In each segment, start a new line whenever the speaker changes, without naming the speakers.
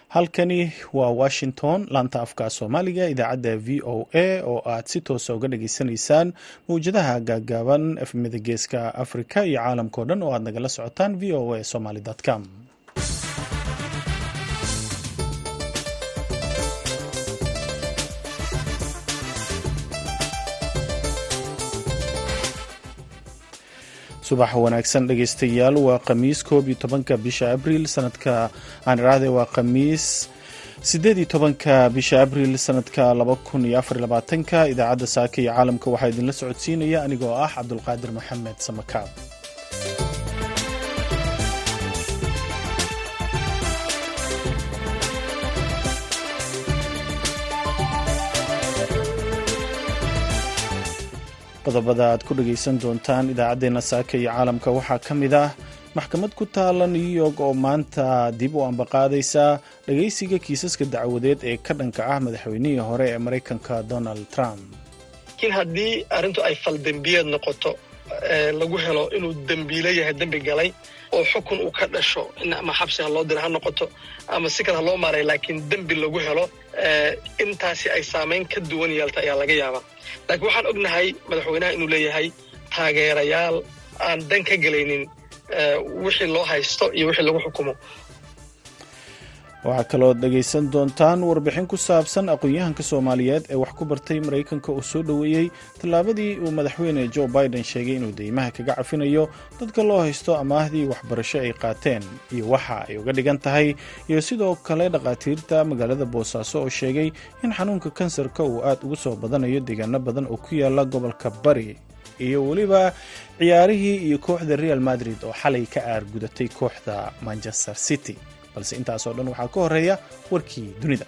halkani waa washington laanta afka soomaaliga idaacadda v o a oo aad si toosa uga dhageysanaysaan mawjadaha gaagaaban efmida geeska afrika iyo caalamkao dhan oo aad nagala socotaan v o a somaly com subax wanaagsan dhegeystayaal waa khamiis koob iyo tobanka bisha abriil sanadka aan iraahday waa khamiis sideed iyo tobanka bisha abriil sanadka laba kun iyo afar labaatanka idaacadda saaka iyo caalamka waxaa idinla socodsiinaya anigoo ah cabdulqaadir maxamed samakaab qodobada aad ku dhagaysan doontaan idaacaddeenna saaka iyo caalamka waxaa ka mid ah maxkamad ku taala new york oo maanta dib u ambaqaadaysa dhagaysiga kiisaska dacwadeed ee ka dhanka ah madaxweynihii hore ee maraykanka donald trump
laakiin haddii arrintu ay faldembiyeed noqoto lagu helo inuu dembiilo yahay dembi galay oo xukun uu ka dhasho in ama xabsi ha loo dira ha noqoto ama si kale ha loo maaray laakiin dembi lagu helo intaasi ay saamayn ka duwan yeelta ayaa laga yaabaa laakiin waxaan ognahay madaxweynaha inuu leeyahay taageerayaal aan dan ka gelaynin wixii loo haysto iyo wixii lagu xukumo
waxaa kaloo dhegaysan doontaan warbixin ku saabsan aqoon-yahanka soomaaliyeed ee wax ku bartay maraykanka oo soo dhoweeyey tallaabadii uu madaxweyne joe biden sheegay inuu deymaha kaga cafinayo dadka loo haysto amaahdii waxbarasho ay qaateen iyo waxa ay uga dhigan tahay iyo sidoo kale dhakhaatiirta magaalada boosaaso oo sheegay in xanuunka kansarka uu aad ugu soo badanayo deegaano badan oo ku yaala gobolka bari iyo weliba ciyaarihii iyo kooxda real madrid oo xalay ka aargudatay kooxda manchester city balse intaasoo dhan waxaa ka horeeya warkii dunida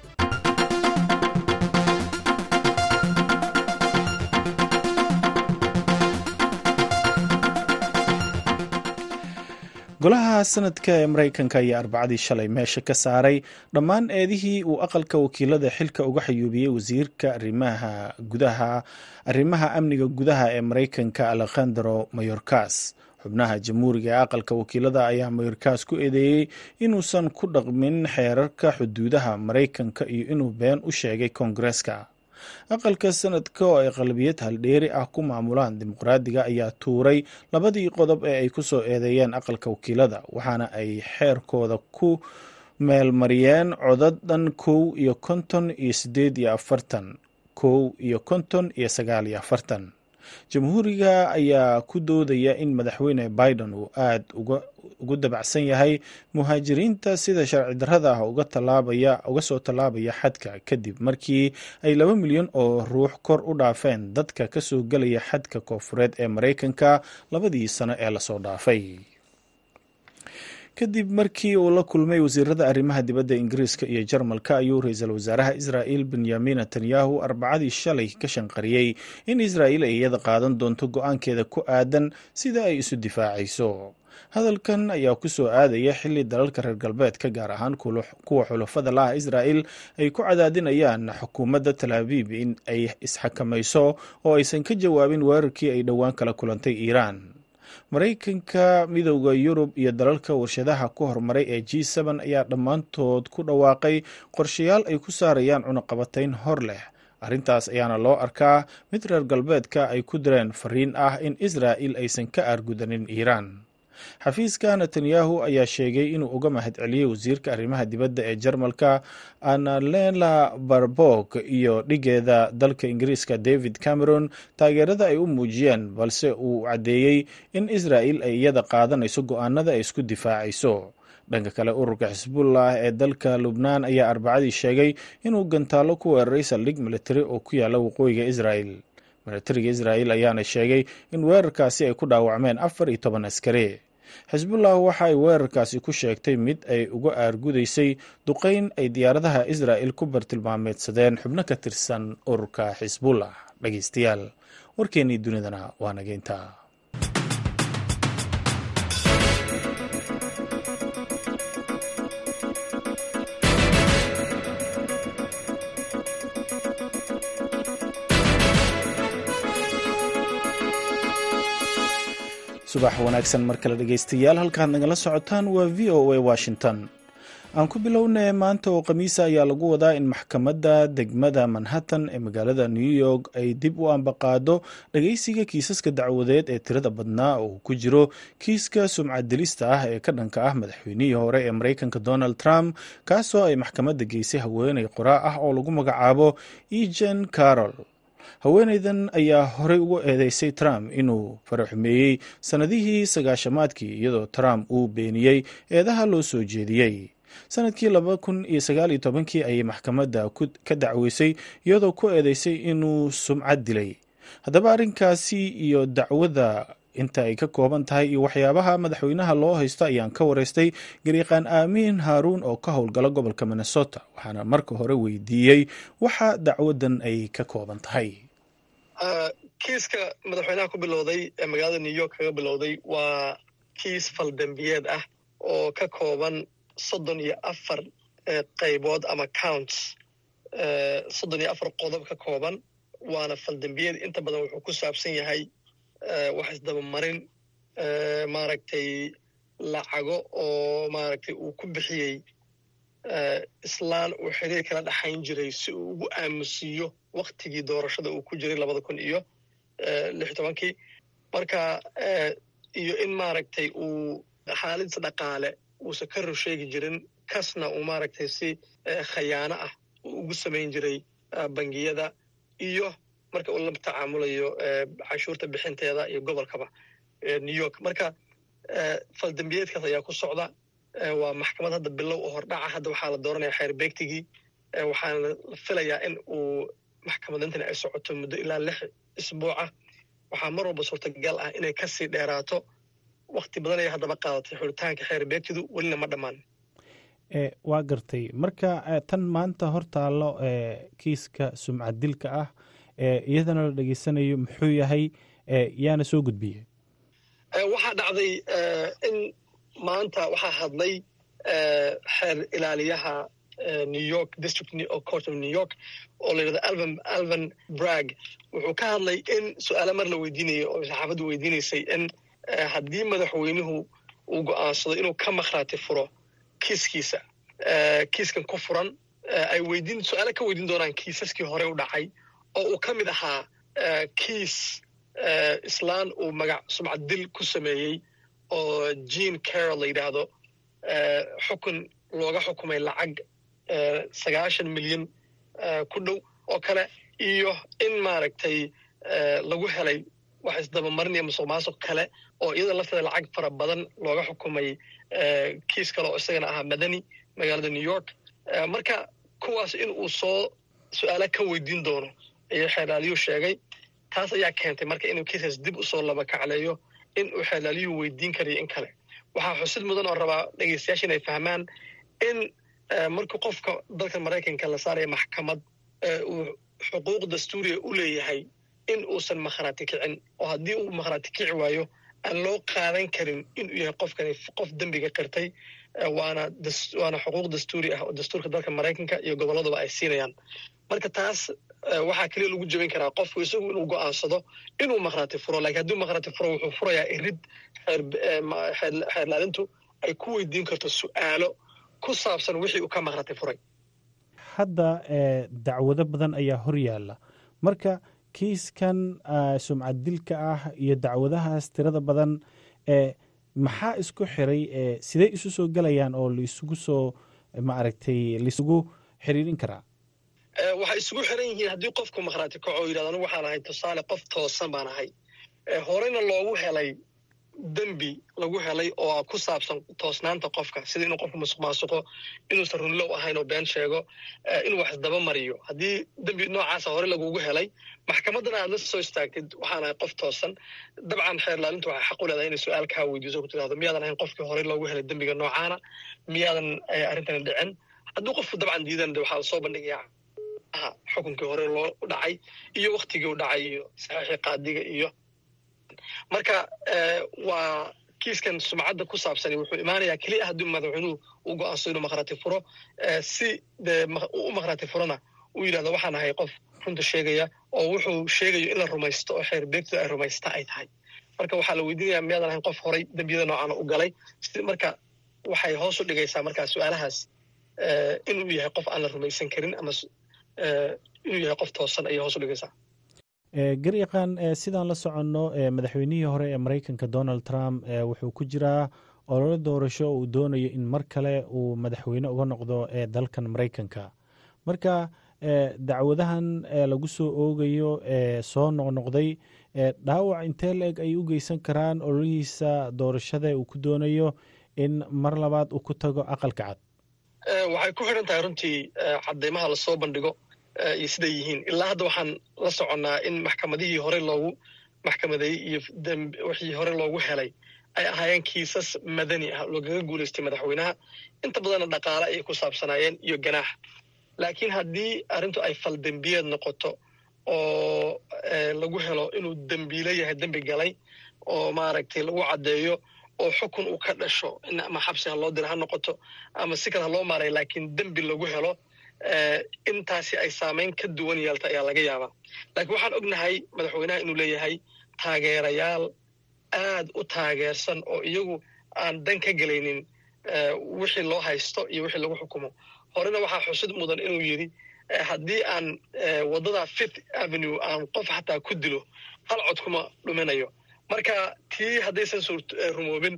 golaha sanadka ee maraykanka ayaa arbacadii shalay meesha ka saaray dhammaan eedihii uu aqalka wakiilada xilka uga xayuubiyey wasiirka arimaha gudaha arrimaha amniga gudaha ee maraykanka alekhandro mayorkas xubnaha jamhuuriga ee aqalka wakiilada ayaa mayorkas ku eedeeyey inuusan ku dhaqmin xeerarka xuduudaha maraykanka iyo inuu been u sheegay koongareeska aqalka sanadka oo ay qalbiyad haldheeri ah ku maamulaan dimuqraadiga ayaa tuuray labadii qodob ee ay ku soo eedeeyeen aqalka wakiilada waxaana ay xeerkooda ku meelmariyeen codad dhan kow iyo konton iyo sideed iyo afartan kow iyo konton iyo sagaal iyo afartan jamhuuriga ayaa ku doodaya in madaxweyne biden uu aad ugu dabacsan yahay muhaajiriinta sida sharci darrada ah uga soo tallaabaya xadka kadib markii ay laba milyan oo ruux kor u dhaafeen dadka ka soo gelaya xadka koofureed ee maraykanka labadii sano ee lasoo dhaafay kadib markii uu la kulmay wasiirada arrimaha dibadda ingiriiska iyo jarmalka ayuu ra-iisul wasaaraha israa'il benyamin netanyahu arbacadii shalay ka shanqariyey in israa'il ay iyada qaadan doonto go-aankeeda ku aadan sida ay isu difaacayso hadalkan ayaa ku soo aadaya xilli dalalka reer galbeedka gaar ahaan kuwa xulafada laah israa'il ay ku cadaadinayaan xukuumadda talaabiib in ay isxakamayso oo aysan ka jawaabin weerarkii ay dhowaan kala kulantay iiraan maraykanka midowda yurub iyo dalalka warshadaha ku horumaray ee g n ayaa dhammaantood ku dhawaaqay qorshayaal ay ku saarayaan cunaqabatayn hor leh arrintaas ayaana loo arkaa mid reer galbeedka ay ku direen fariin ah in israa'il aysan ka aargudanin iiraan xafiiska netanyahu ayaa sheegay inuu uga mahad celiyey wasiirka arrimaha dibadda ee jarmalka analena barbog iyo dhigeeda dalka ingiriiska david cameron taageerada ay u muujiyeen balse uu caddeeyey in israa'il ay iyada qaadanayso go-aanada ay isku difaacayso dhanka kale ururka xisbullah ee dalka lubnaan ayaa arbacadii sheegay inuu gantaallo ku weeraray saldhig militari oo ku yaala waqooyiga israa'il militariga israa'il ayaana sheegay in weerarkaasi ay ku dhaawacmeen afar iyo toban askari xisbullah waxa ay weerarkaasi ku sheegtay mid ay uga aargudaysay duqeyn ay diyaaradaha israa'il ku bartilmaameedsadeen xubno ka tirsan ururka xisbullah dhegeystayaal warkeennii dunidana waa nageynta subax wanaagsan mar kale dhegeystayaal halkaad nagala socotaan waa v o a washington aan ku bilownay maanta oo khamiisa ayaa lagu wadaa in maxkamadda degmada manhattan ee magaalada new york ay dib u ambaqaado dhageysiga kiisaska dacwadeed ee tirada badnaa oo ku jiro kiiska sumcadilista ah ee ka dhanka ah madaxweynihii hore ee mareykanka donald trump kaasoo ay maxkamadda geysay haweeney qoraa ah oo lagu magacaabo ejen carol haweeneydan ayaa horey ugu eedeysay trump inuu faraxumeeyey sannadihii sagaashamaadkii iyadoo trump uu beeniyey eedaha loo soo jeediyey sanadkii laba kun iyo sagaal iyo tobankii ayay maxkamadda ka dacweysay iyadoo ku eedeysay inuu sumcad dilay haddaba arrinkaasi iyo dacwada inta ay ka kooban tahay iyo waxyaabaha madaxweynaha loo haysto ayaan ka wareystay gariiqaan aamiin haaruun oo ka howlgala gobolka minnesota waxaana marka hore weydiiyey waxa dacwadan ay ka kooban tahay
kiiska madaxweynaha ku bilowday ee magaalada new york kaga bilowday waa kiis faldambiyeed ah oo ka kooban soddon iyo afar qaybood ama counts soddon iyo afar qodob ka kooban waana faldambiyeed inta badan wuxuu ku saabsan yahay wax isdabamarin maaragtay lacago oo maaragtay uu ku bixiyey islaan uu xiriir kala dhaxayn jiray si uu ugu aamusiiyo waktigii doorashada uu ku jiray labada kun iyo lix tobankii marka iyo in maaragtay uu xaaladis dhaqaale uusan ka ror sheegi jirin kasna uu maaragtay si khayaano ah uu ugu samayn jiray bangiyada iyo marka uu la tacaamulayo canshuurta bixinteeda iyo gobolkaba new york marka faldambiyeedkaas ayaa ku socda waa maxkamad hadda bilow oo hordhaca hadda waxaa la dooranaya xeer beegtigii waxaana la filayaa in uu maxkamadintani ay socoto muddo ilaa lix isbuucah waxaa mar walba suurtagal ah inay kasii dheeraato wakti badan ayay haddaba qaadatay xuritaanka xeer beegtidu welina ma dhammaan
waa gartay marka tan maanta hortaallo kiiska sumcad dilka ah iyadana la dhegeysanayo muxuu yahay yaana soo gudbiyey
waxaa dhacday in maanta waxaa hadlay xeer ilaaliyaha new york district court of new york oo la yidhahdo alvan alvan brag wuxuu ka hadlay in su-aale mar la weydiinayay oo saxaafaddu weydiinaysay in haddii madaxweynuhu uu go'aansado inuu ka makhraati furo kiiskiisa kiiskan ku furan ay weydiin su-aale ka weydiin doonaan kiisaskii hore u dhacay oo uu ka mid ahaa kiis islaan uu magac sumcad dil ku sameeyey oo jean carol la yidhaahdo xukun looga xukumay lacag sagaashan milyan ku dhow oo kale iyo in maaragtay lagu helay wax isdabamarinaya musuq maasuq kale oo iyada lafteeda lacag fara badan looga xukumay kiis kale oo isagana ahaa madani magaalada new york marka kuwaas in uu soo su-aala ka weydiin doono ayuu xeerlaaliyuu sheegay taas ayaa keentay marka inuu kiiskaas dib usoo laba kacleeyo in uu xeerlaaliyuhu weydiin karayo in kale waxaa xusid mudan oo rabaa dhegeystayaasha inay fahmaan in markii qofka dalka maraykanka la saaraya maxkamad uu xuquuq dastuuriya u leeyahay in uusan makhraati kicin oo haddii uu makhraati kici waayo aan loo qaadan karin inuu yahay qofkani qof dembiga qirtay waana waana xuquuq dastuuri ah oo dastuurka dalka maraykanka iyo gobolladaba ay siinayaan marka taas waxaa keliya lagu jebin karaa qofku isagu inuu go'aansado inuu makhraati furo lakiin hadduu makhraati furo wuxuu furayaa irid xeerlaalintu ay ku weydiin karto su'aalo ku saabsan wixii uu ka makhraati furay
hadda dacwado badan ayaa hor yaalla marka kiiskan sumcad dilka ah iyo dacwadahaas tirada badan maxaa isku xiray sidey isu soo gelayaan oo laisugu soo maaragtay laisugu xiriirin karaa
waxay isugu xiran yihiin haddii qofku makhraati kaco yidhahdo anigu waxaan ahay tusaale qof toosan baan ahay horeyna loogu helay dembi lagu helay oo ku saabsan toosnaanta qofka sida inuu qofku musuq maasuqo inuusan runlow ahayn oo been sheego inuu wax isdaba mariyo haddii dembi noocaasa hore lagugu helay maxkamaddana aad la soo istaagtid waxaan ahay qof toosan dabcan xeerlaalintu waxay xaq u leedahay inay su-aal kaa weydiiso ku tidhahdo miyaadan ahayn qofkii horey loogu helay dembiga noocaana miyaadan arrintani dhicin hadduu qofku dabcan diidan waxaa lasoo bandhigayaa xukunkii hore loo dhacay iyo waktigii u dhacay iyo saxiixii qaadiga iyo marka waa kiiskan sumcadda ku saabsani wuxuu imaanayaa keliya haddii madaxweynuhu uu go-aansado inuu makhraati furo si dee u makhraati furona uu yidhahdo waxaan ahay qof runta sheegaya oo wuxuu sheegayo in la rumaysto oo xeer beegtu ay rumaysta ay tahay marka waxaa la weydiinayaa miyaadan ahayn qof horay dembiyada noocaana u galay marka waxay hoos u dhigaysaa markaa su-aalahaas inuu yahay qof aan la rumaysan karin ama inuu yahay qof toosan ayay hoos u dhigaysaa
garyaqaan sidaan la soconno madaxweynihii hore ee maraykanka donald trump wuxuu ku jiraa ololo doorasho uu doonayo in mar kale uu madaxweyne uga noqdo ee dalkan maraykanka marka dacwadahan lagu soo oogayo ee soo noqnoqday dhaawac intee la-eg ay u geysan karaan ololihiisa doorashada uu ku doonayo in mar labaad uu ku tago aqalka cad
waxay ku xidhan tahay runtii cadeymaha lasoo bandhigo iyo siday yihiin ilaa hadda waxaan la soconnaa in maxkamadihii hore loogu maxkamadeeyey iyo wixii hore loogu helay ay ahaayeen kiisas madani ah loogaga guulaystay madaxweynaha inta badanna dhaqaale ayay ku saabsanaayeen iyo ganaax laakiin haddii arrintu ay faldembiyeed noqoto oo lagu helo inuu dembiile yahay dembi galay oo maaragtay lagu caddeeyo oo xukun uu ka dhasho ama xabsi ha loo dira ha noqoto ama si kale ha loo maaray laakiin dembi lagu helo intaasi ay saamayn ka duwan yeelta ayaa laga yaabaa laakiin waxaan ognahay madaxweynaha inuu leeyahay taageerayaal aad u taageersan oo iyagu aan dan ka gelaynin wixii loo haysto iyo wixii lagu xukumo horena waxaa xusid mudan inuu yidhi haddii aan waddada fifth avenue aan qof xataa ku dilo hal cod kuma dhuminayo marka tii haddaysan rumoobin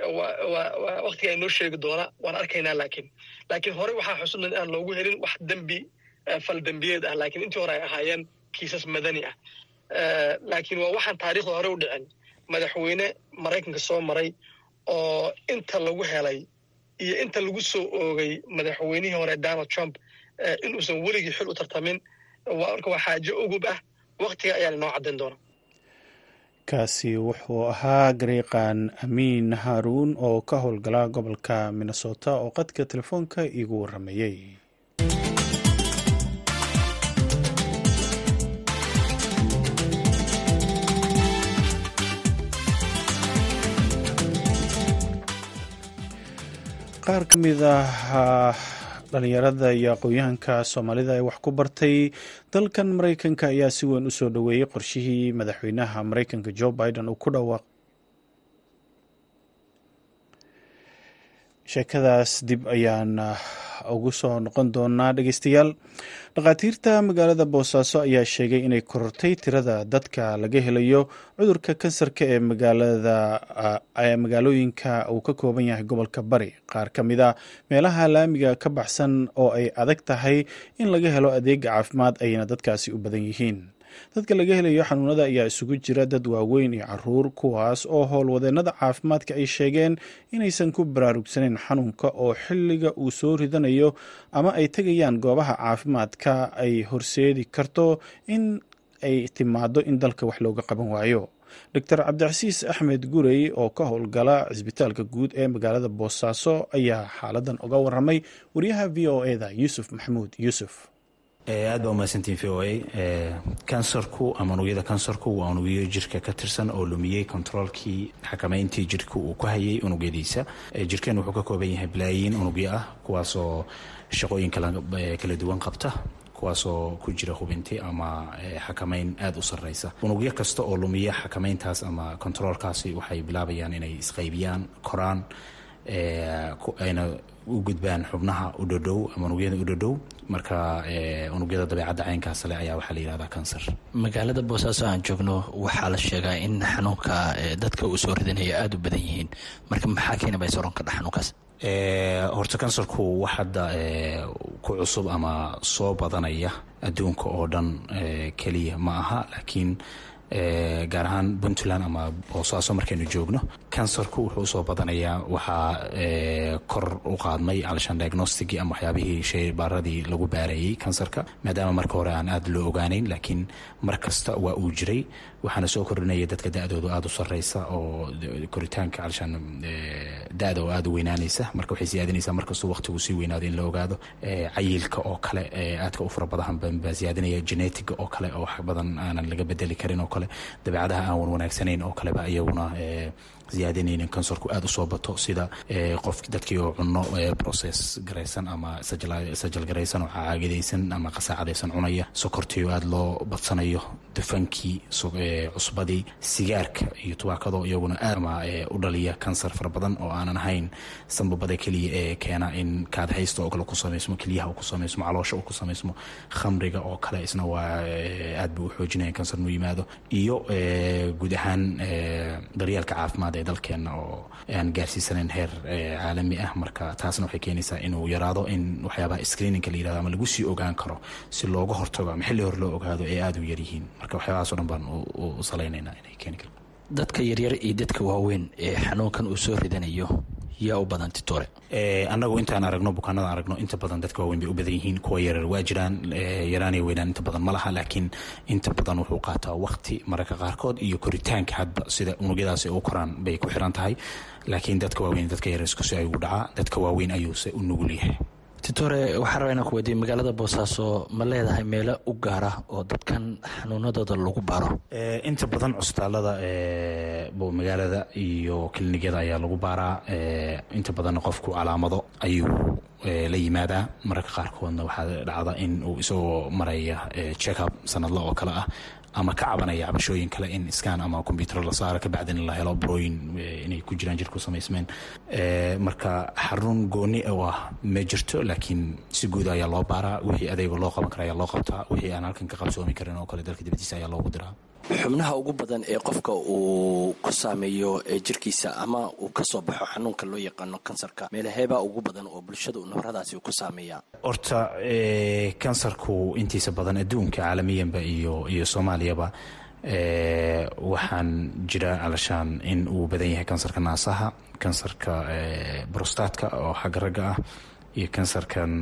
waktiga inoo sheegi doona waan arkaynaa laakiin laakiin hore waxaa xusid mudan inaan loogu helin wax dembi fal dembiyeed ah laakiin intii hore ay ahaayeen kiisas madani ah laakiin waa waxaan taariikhda hore u dhicin madaxweyne maraykanka soo maray oo inta lagu helay iyo inta lagu soo oogay madaxweynihii hore donald trump inuusan weligii xil u tartamin marka waa xaajo ugub ah waktiga ayaan inoo caddayn doona
kaasi wuxuu ahaa gariiqan amiin haaruun oo ka howlgala gobolka minnesota oo qadka telefoonka iigu waramayey qaar ka mid ah dhalinyarada iyo aqoon-yahanka soomaalida ee wax ku bartay dalkan maraykanka ayaa si weyn u soo dhoweeyey qorshihii madaxweynaha maraykanka joe biden uu ku dhawaaq sheekadaas dib ayaan ugu soo noqon doonaa dhegeystayaal dhakhaatiirta magaalada boosaaso ayaa sheegay inay korortay tirada dadka laga helayo cudurka kansarka ee magaalada magaalooyinka uu ka kooban yahay gobolka bari qaar ka mid a meelaha laamiga ka baxsan oo ay adag tahay in laga helo adeega caafimaad ayna dadkaasi u badan yihiin dadka laga helayo xanuunada ayaa isugu jira dad waaweyn iyo caruur kuwaas oo howlwadeennada caafimaadka ay sheegeen inaysan ku baraarugsaneyn xanuunka oo xilliga uu soo ridanayo ama ay tegayaan goobaha caafimaadka ay horseedi karto in ay timaado in dalka wax looga qaban waayo doctor cabdicasiis axmed gurey oo ka howlgala cisbitaalka guud ee magaalada boosaaso ayaa xaaladan uga waramay wariyaha v o eda yuusuf maxamuud yuusuf
aad baa umahadsantiin v o a kansarku ama unugyada kansarku waa unugyo jirka ka tirsan oo lumiyey kontaroolkii xakamayntii jirka uu ku hayay unugyadiisa jirkeen wuxuu ka kooban yahay balaayiin unugyo ah kuwaasoo shaqooyin kala duwan qabta kuwaasoo ku jira hubinti ama xakamayn aada u sarreysa unugyo kasta oo lumiya xakamayntaas ama kontaroolkaasi waxay bilaabayaan inay isqaybiyaan koraan ayna u gudbaan xubnaha u dhodhow ama unugyada u dhodhow marka unugyada dabeecadda caynkaas le ayaa waxaa la yihahdaa kansar
magaalada boosaaso aan joogno waxaa la sheegaa in xanuunka dadka uu soo ridanaya aada u badan yihiin marka maxaa keenaba soron ka dha xanuunkaas
horta kansarku wax hadda ku cusub ama soo badanaya adduunka oo dhan keliya ma aha laakiin gaar ahaan puntland ama boosaaso markaynu joogno kansarku wuxuu usoo badanayaa waxaa kor u qaadmay alshan diagnosticii ama waxyaabihii sheybaaradii lagu baarayey kansarka maadaama marka hore aan aada loo ogaaneyn laakiin mar kasta waa uu jiray waxaana soo kordhinaya dadka da-doodu aada u sarreysa oo koritaanka alshan da-da oo aada u weynaanaysa marka waxay siyaadinaysaa markastuu waqtigu sii weynaado in la ogaado cayilka oo kale aadka u fara badan baa siyaadinaya genetiga oo kale oo wax badan aanan laga bedeli karin oo kale dabeecadaha aan wan wanaagsanayn oo kaleba iyaguna ziyaadinaynin kansarku aada usoo bato sida qof dadkii oo cuno process garaysan ama sajal garaysan oo caagadaysan ama qasaacadaysan cunaya sokortii oo aada loo badsanayo dufankii cusbadii sigaarka iyo tubaakado iyaguna aadma u dhaliya kansar fara badan oo aanan ahayn sanbabada keliya ee keena in kaadhaysta oo kale ku samaysmo keliyaha uu ku samaysmo caloosha uu ku samaysmo khamriga oo kale isna waa aad buu u xoojinaya kansar nuu yimaado iyo guud ahaan daryeelka caafimaad ee dalkeenna oo aan gaarsiisanayn heer caalami ah marka taasna waxay keenaysaa inuu yaraado in waxyaabaha screeningka la yirahdo ama lagu sii ogaan karo si looga hortago ama xilli hor loo ogaado ee aada u yaryihiin marka waxyaabahaas o dhan baan u salaynaynaa inay keeni karo
dadka yaryar iyo dadka waaweyn ee xanuunkan uu soo ridanayo yaa u badan titore
annagu intaan aragno bukaanada aragno inta badan dadka waaweyn bay u badan yihiin kuwa yarar waa jiraan yaraanay weynaan inta badan ma laha laakiin inta badan wuxuu qaataa waqti mararka qaarkood iyo koritaanka hadba sida unugyadaasi u koraan bay ku xiran tahay laakiin dadka waaweyn dadka yarar iskusi ayuu dhacaa dadka waaweyn ayuuse u nugul yahay
titore waxaa rabaa inaan ku weydiiya magaalada boosaaso ma leedahay meelo u gaara oo dadkan xanuunadooda lagu baaro
inta badan cusbitaalada magaalada iyo kilinikada ayaa lagu baaraa inta badanna qofku calaamado ayuu la yimaadaa mararka qaarkoodna waxaa dhacda in uu isagoo maraya checkup sanadla oo kale ah ama ka cabanaya cabashooyin kale in scan ama combyuter la saaro kabacdina la helo barooyin inay ku jiraan jirku samaysmeen marka xarun gooni oo ah ma jirto laakiin si guud ayaa loo baaraa wixii adeega loo qaban kara ayaa loo qabtaa wixii aan halkan ka qabsoomi karin oo kale dalka dibadiisa ayaa loogu diraa
xubnaha ugu badan ee qofka uu ku saameeyo jirkiisa ama uu ka soo baxo xanuunka loo yaqaano kansarka meelaheebaa ugu badan oo bulshada nabaradaasi uu ku saameeya
horta kansarku intiisa badan adduunka caalamiyanba iyo iyo soomaaliyaba waxaan jira alashaan in uu badan yahay kansarka naasaha kansarka brostatka oo xagga ragga ah iyo kansarkan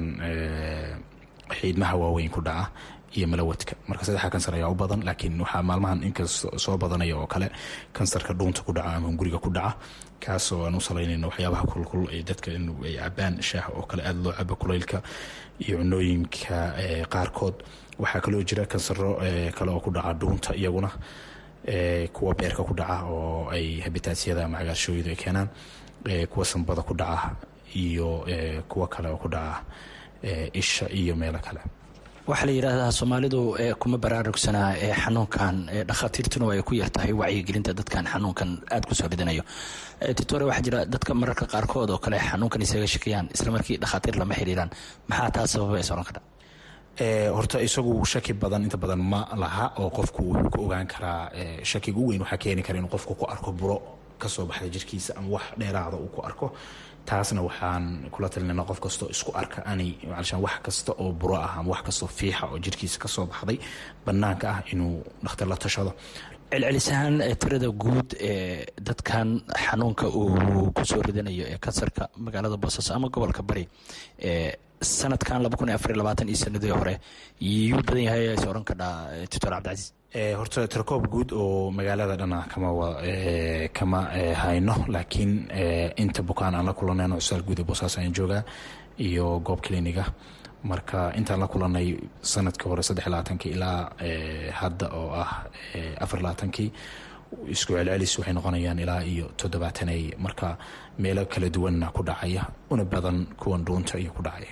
xiidmaha waaweyn ku dhaca iyo malawadka marka saddexa kansar ayaa u badan laakiin waxaa maalmahan inkast soo badanaya oo kale kansarka dhuunta ku dhaca ama guriga ku dhaca kaasoo aan u salaynayno waxyaabaha kulkul ee dadka in ay cabaan shaaha oo kale aada loo cabo kulaylka iyo cunooyinka qaarkood waxaa kaloo jira kansaro kale oo ku dhaca dhuunta iyaguna kuwa beerka ku dhaca oo ay habitaasyada ama cagaarshooyadu ay keenaan kuwa sanbada ku dhaca iyo kuwa kale oo ku dhaca isha iyo meelo kale
waxaa la yidhaahdaa soomaalidu kuma baraarugsanaa ee xanuunkan dhakhaatiirtuna ay ku yartahay wacyigelinta dadkan xanuunkan aada ku soo ridanayo titore waxaa jira dadka mararka qaarkood oo kale xanuunkan isaga shakiyaan islamarkii dhakhaatiir lama xiriiraan maxaa taa sababa is oran kara
horta isagu shaki badan inta badan ma laha oo qofku wuxuu ku ogaan karaa shakiga u weyn waxaa keeni kara inuu qofku ku arko buro kasoo baxda jirkiisa ama wax dheeraada uu ku arko taasna waxaan kula talinayna qof kastoo isku arka ani alshaan wax kasta oo buro ah ama wax kastoo fiixa oo jirkiisa kasoo baxday banaanka ah inuu dhakhtar la tashado
celcelisahaan tirada guud ee dadkan xanuunka uu kusoo ridanayo ee kansarka magaalada boosaaso ama gobolka bari sanadkan iyo sanadii hore yuu badan yahay is oran kadhaa tutor cabdicasiis
horta tirkoob guud oo magaalada dhana kama kama hayno laakiin inta bukaan aan la kulanayno cusaal guud ee boosaaso ayaan joogaa iyo goob cliniga marka intaan la kulanay sanadkii hore saddex labaatankii ilaa hadda oo ah afar labaatankii isku celcelis waxay noqonayaan ilaa iyo toddobaatanay marka meelo kala duwanna ku dhacaya una badan kuwan dhuunta iyo ku dhacaya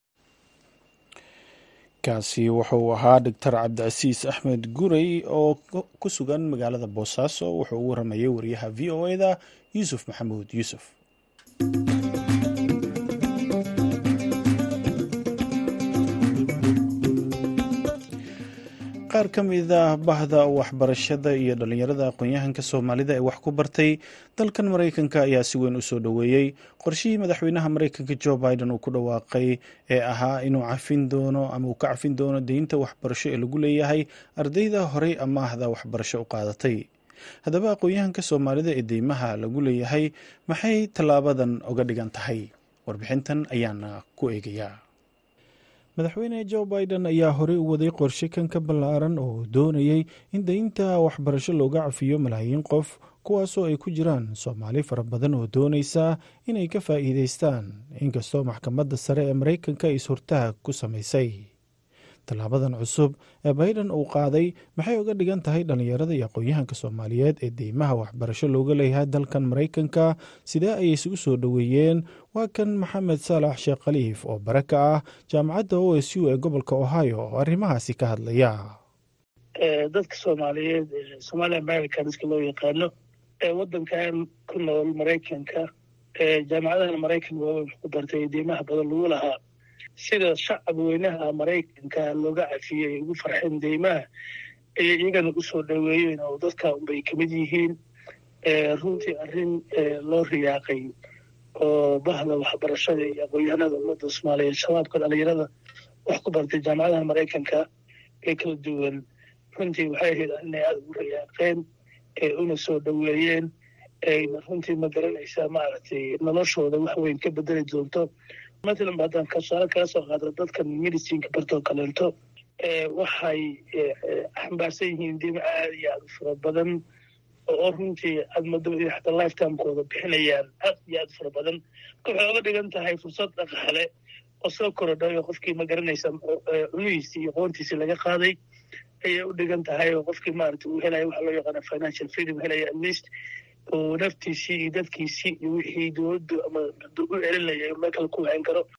kaasi wuxuu ahaa doctor cabdicasiis axmed gurey oo ku sugan magaalada boosaaso wuxuu u waramayay wariyaha v o eda yuusuf maxamuud yuusuf qaar ka mid ah bahda waxbarashada iyo dhallinyarada aqoon-yahanka soomaalida ee wax ku bartay dalkan maraykanka ayaa si weyn u soo dhoweeyey qorshihii madaxweynaha maraykanka jo biden uu ku dhawaaqay ee ahaa inuu cafin doono ama uu ka cafin doono deynta waxbarasho ee lagu leeyahay ardayda horey amaahda waxbarasho u qaadatay haddaba aqoon-yahanka soomaalida ee deymaha lagu leeyahay maxay tallaabadan oga dhigan tahay warbixintan ayaana ku eegayaa madaxweyne jo biden ayaa horey u waday qorshe kan ka ballaaran oo doonayay in deynta waxbarasho looga cafiyo malaayiin qof kuwaasoo ay ku jiraan soomaali fara badan oo doonaysa inay ka faa'iideystaan inkastoo maxkamadda sare ee maraykanka is-hortaag ku samaysay tallaabadan cusub ee biden uu qaaday maxay uga dhigan tahay dhallinyarada iyo aqoon-yahanka soomaaliyeed ee deymaha waxbarasho looga leeyahay dalkan maraykanka sidee ayay isugu soo dhoweeyeen waa kan maxamed saalax sheekh khaliif oo bare ka ah jaamacadda o s u ee gobolka ohio oo arrimahaasi ka hadlaya
dadka soomaaliyeed somaali americanska loo yaqaano ee waddankan ku nool maraykanka jaamacadaha maraykanka waa wax ku bartay deymaha badan lagu lahaa sida shacab weynaha maraykanka looga cafiyey ugu farxeen deymaha ayay iyagana u soo dhoweeyeen oo dadka unbay ka mid yihiin runtii arrin loo riyaaqay oo bahda waxbarashada iyo aqoon-yahanada ummadda soomaaliyeed shabaabka dhalinyarada wax ku bartay jaamacadaha maraykanka ee kala duwan runtii waxay ahayd inay aada ugu riyaaqeen una soo dhoweeyeen ayna runtii ma garanaysaa maaragtay noloshooda wax weyn ka bedeli doonto matalan ba haddaan kasaale kala soo qaado dadkan medicinka bartoo kaleento waxay xambaarsan yihiin dima aada iyo aada u fara badan oo runtii aad mado inay xataa lifetimekooda bixinayaan aad iyo aad u fara badan marka waxay oga dhigan tahay fursad dhaqaale oo soo korodhayo qofkii ma garanaysa cunihiisii iyo qoontiisii laga qaaday ayay u dhigan tahay oo qofkii maaragtay uu helaya waxa loo yaqaana financial freedom helaya at least oo naftiisii iyo dadkiisii iyo wixii dowladdu ama u celinaya meel kale ku wacan karo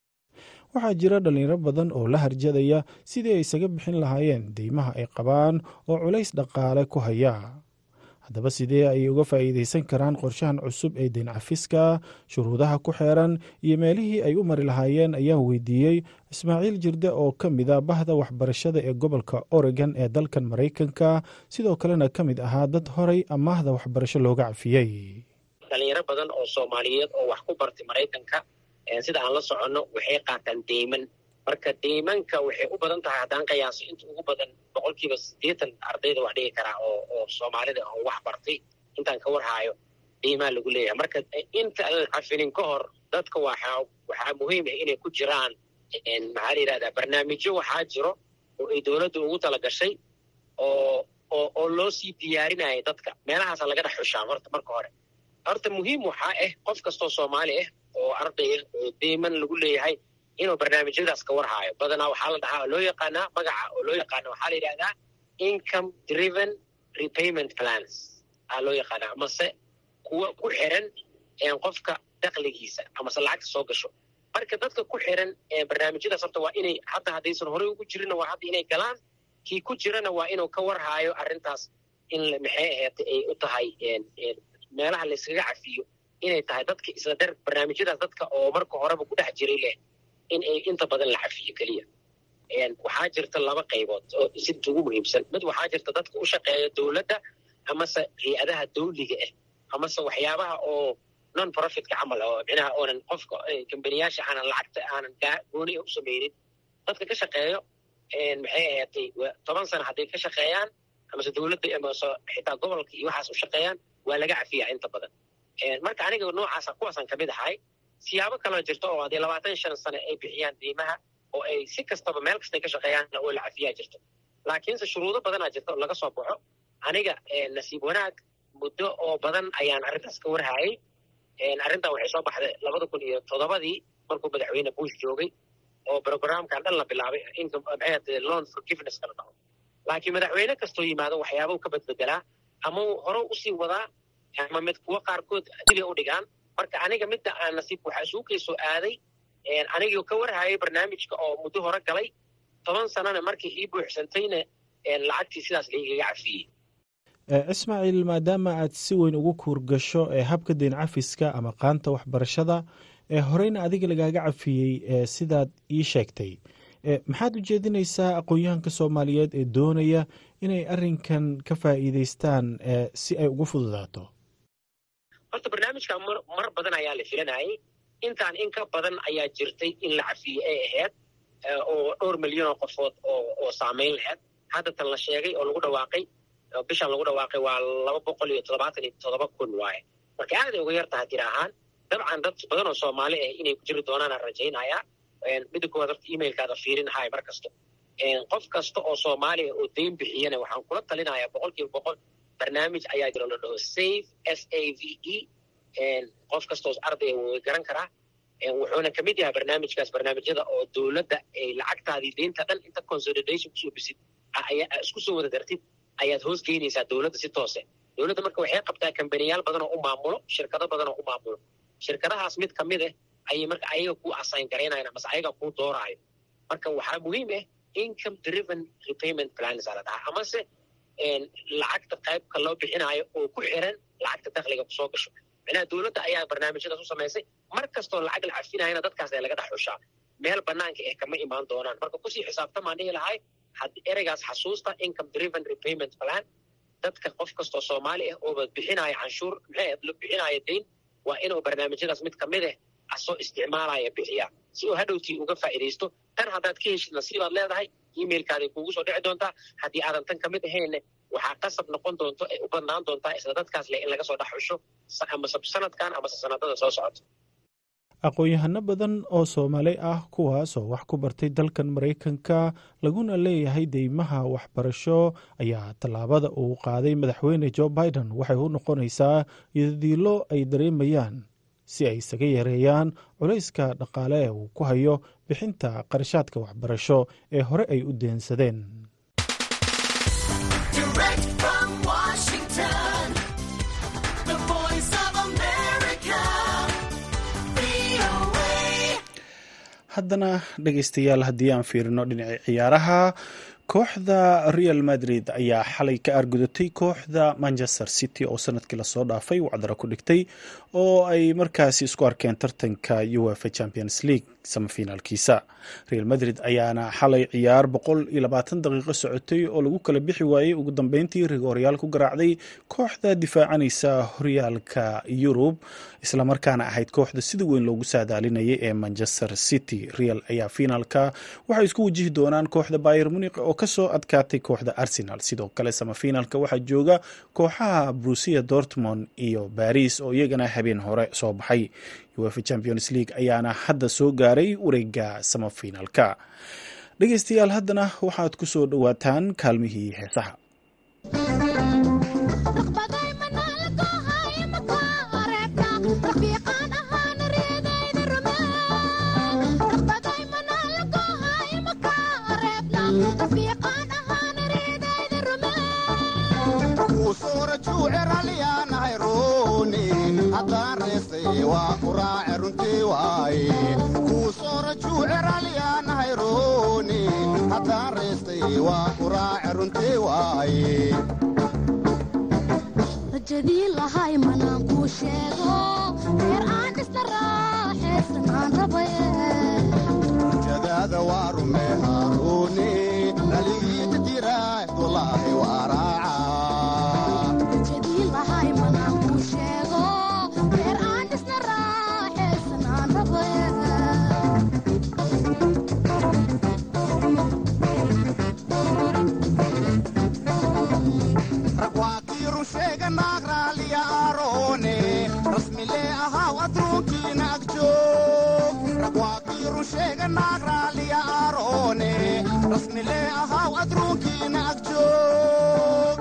waxaa jira dhallinyaro badan oo la harjadaya sidii ay isaga bixin lahaayeen deymaha ay qabaan oo culays dhaqaale ku haya haddaba sidee ayay uga faa'iidaysan karaan qorshahan cusub ee deyn cafiska shuruudaha ku xeeran iyo meelihii ay u mari lahaayeen ayaan weydiiyey ismaaciil jirde oo ka mid a bahda waxbarashada ee gobolka oregon ee dalkan maraykanka sidoo kalena ka mid ahaa dad horay amaahda waxbarasho looga cafiyey
dhalinyaro badan oo soomaaliyeed oo wax ku bartay maraykanka sida aan la soconno waxay qaataan deyman marka deymanka waxay u badan tahay haddaan qiyaaso inta ugu badan boqolkiiba siddeetan ardayda wax dhigi karaa oo oo soomaalida oo wax bartay intaan ka warhaayo deymaa lagu leeyahay marka inta aan cafinin ka hor dadka waxaa waxaa muhiim ah inay ku jiraan maxaa la yidhahdaa barnaamijyo waxaa jiro oo ay dowladda ugu tala gashay oo oo oo loo sii diyaarinaya dadka meelahaasa laga dhex xushaa horta marka hore horta muhiim waxaa ah qof kastoo soomaali ah oo arday ah oo deyman lagu leeyahay inuu barnaamijyadaas ka warhaayo badanaa waxaa la dhahaa oo loo yaqaanaa magaca oo loo yaqaana waxaa la yidhahdaa income driven repayment plans aa loo yaqaanaa amase kuwa ku xiran qofka dakligiisa amase lacagta soo gasho marka dadka ku xiran barnaamijyadaas horta waa inay hadda haddaysan horey ugu jirinna waa hadda inay galaan kii ku jirana waa inuu ka warhaayo arrintaas in maxay aheetay ay u tahay meelaha layskaga cafiyo inay tahay dadka isla dar barnaamijyadaas dadka oo marka horeba ku dhex jiray leh in ay inta badan la cafiyo keliya waxaa jirta laba qaybood oo sinta ugu muhiimsan mid waxaa jirta dadka u shaqeeya dowladda amase hay-adaha dawliga ah amase waxyaabaha oo non profitka camal oo micnaha oonan qofka kambaniyaasha aanan lacagta aanan gooni u samaynin dadka ka shaqeeyo maxay ahaatay toban sano hadday ka shaqeeyaan amase dowladda amase xitaa gobolka iyo waxaas u shaqeeyaan waa laga cafiyaa inta badan marka aniga noocaasa kuwaasaan kamid ahay siyaabo kaloo jirta oo haddii labaatan shan sane ay bixiyaan deymaha oo ay si kastaba meel kastay ka shaqeeyaan oo la cafiyaa jirto laakiinse shuruudo badanaa jirta oo laga soo baxo aniga nasiib wanaag muddo oo badan ayaan arrintaas ka warhaayay arrintan waxay soo baxday labada kun iyo toddobadii markuu madaxweyne bush joogay oo programkan dhan la bilaabay maxay loan forgiveness kala dhaco laakiin madaxweyne kastoo yimaado waxyaabau ka badbedelaa ama uu hore usii wadaa ama mid kuwo qaarkood dibay u dhigaan marka aniga midda aan nasiib waxaa isugu kay soo aaday anigii ka warhayay barnaamijka oo muddo hore galay toban sanana markii ii buuxsantayna lacagtii sidaas laigaga cafiyey
ismaaciil maadaama aad si weyn ugu kuurgasho ee habka deyn cafiska ama qaanta waxbarashada ee horeyna adiga lagaaga cafiyey sidaad ii sheegtay maxaad ujeedinaysaa aqoon-yahanka soomaaliyeed ee doonaya inay arrinkan ka faa'iidaystaan si ay ugu fududaato
horta barnaamijkan mar badan ayaa la filanayay intaan in ka badan ayaa jirtay in la cafiye ay ahayd oo dhowr milyan oo qofood oo saamayn lahayd hadda tan la sheegay oo lagu dhawaaqay bishan lagu dhawaaqay waa laba boqol iyo toddobaatan iyo toddoba kun waaye marka aaday uga yar tahay jir ahaan dabcan dad badan oo soomaali ah inay ku jiri doonaanaan rajaynayaa midda koowaad horta emailkaada fiirinhaay mar kasto qof kasta oo soomaaliya oo deyn bixiyana waxaan kula talinayaa boqol kiiba boqol barnaamij ayaa jiro la dhaho safe s a v e qof kastoos ardaya way garan karaa wuxuuna kamid yahay barnaamijkaas barnaamijyada oo dowladda ay lacagtaadii deynta dhan inta consolidation kusoo bisid isku soo wada dartid ayaad hoos geynaysaa dowladda si toose dowladda marka waxay qabtaa kambaniyaal badan oo u maamulo shirkado badan oo u maamulo shirkadahaas mid kamid ah ayay marka ayaga ku assign garaynayan amase ayaga kuu dooraayo marka waxaa muhiim ah income driven repayment plans aa la dhahaa amase lacagta qaybka loo bixinaayo oo ku xiran lacagta dakhliga kusoo gasho micnaha dowladda ayaa barnaamijyadaas u samaysay mar kastoo lacag la cafinayana dadkaas ee laga dhex xushaa meel banaanka eh kama imaan doonaan marka kusii xisaabtamaan dhihi lahay ereygaas xasuusta income driven repayment plan dadka qof kastoo soomaali ah ooba bixinaya canshuur maxay bixinaya dayn waa inuu barnaamijyadaas mid kamid ah asoo isticmaalaya bixiya si uu hadhowtii uga faa'iidaysto tan haddaad ka heshid nasiibaad leedahay emailkaaday kuugu soo dhici doontaa haddii aadan tan kamid ahaynne waxaa qasab noqon doonto ay u badnaan doontaa isla dadkaas leh in laga soo dhex xusho amase sanadkan amase sanadada soo socoto
aqoon-yahano badan oo soomaali ah kuwaasoo wax ku bartay dalkan maraykanka laguna leeyahay deymaha waxbarasho ayaa tallaabada uu qaaday madaxweyne jo biden waxay u noqonaysaa yadiilo ay dareemayaan si ay isaga yareeyaan culayska dhaqaale ee uu ku hayo bixinta qarashaadka waxbarasho ee hore ay u deensadeen haddana dhegeystayaal haddii aan fiirino dhinaci ciyaaraha kooxda real madrid ayaa xalay ka aargudatay kooxda manchester city oo sanadkii lasoo dhaafay wacdaro ku dhigtay oo ay markaasi isku arkeen tartanka uefa champions league samafinaalkiisa real madrid ayaana xalay ciyaar boqol iyo labaatan daqiiqo socotay oo lagu kala bixi waayey ugu dambeyntii rigoryaal ku garaacday kooxda difaacanaysa horyaalka yurub islamarkaana ahayd kooxda sida weyn loogu saadaalinayay ee manchester city real ayaa finaalka waxay isku wajihi doonaan kooxda bayer muniq oo kasoo adkaatay kooxda arsenal sidoo kale samafinaalka waxaa jooga kooxaha brusia dortmond iyo baris oo iyagana habeen hore soo baxay uefa champions league ayaana hadda soo gaaray wareega samafinaalka dhegeystayaal haddana waxaad ku soo dhowaataan kaalmihii heesaha
rajadii lahay manaan kuu sheego reer aan dhisna raaxaysan aan
rajadaada waa rume haaruuni dhaligiita jiraay walaahi waa
rajadii lahay manaan kuu sheego reer aan dhisna raaxaysan aan rabaye
sheega naag raaliya aaroone rasmilee ahaw adruunkiina agjoog ragwaakiiru sheega naag raaliya aaroone rasmilee ahaw adruunkiina agjoog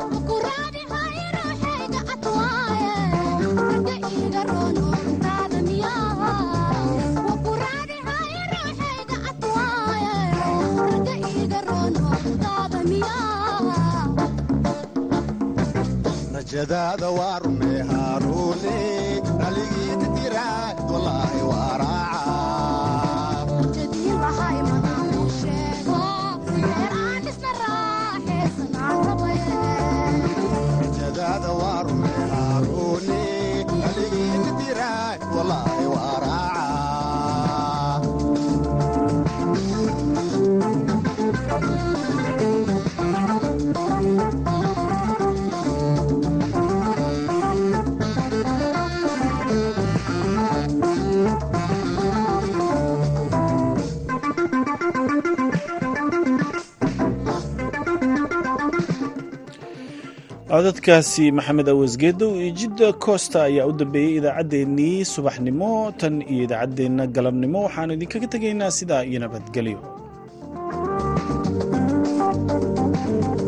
rajadaada waa rume haaruune dhaligiita jiraay walaahi waa raacajadaada waa rume haaruune dhaligiita jiraay walaahi waa raaca
codadkaasi maxamed awasgeedow iyo jidda koosta ayaa u dambeeyey idaacaddeenii subaxnimo tan iyo idaacaddeenna galabnimo waxaanu idinkaga tegaynaa sidaa iyo nabadgelyo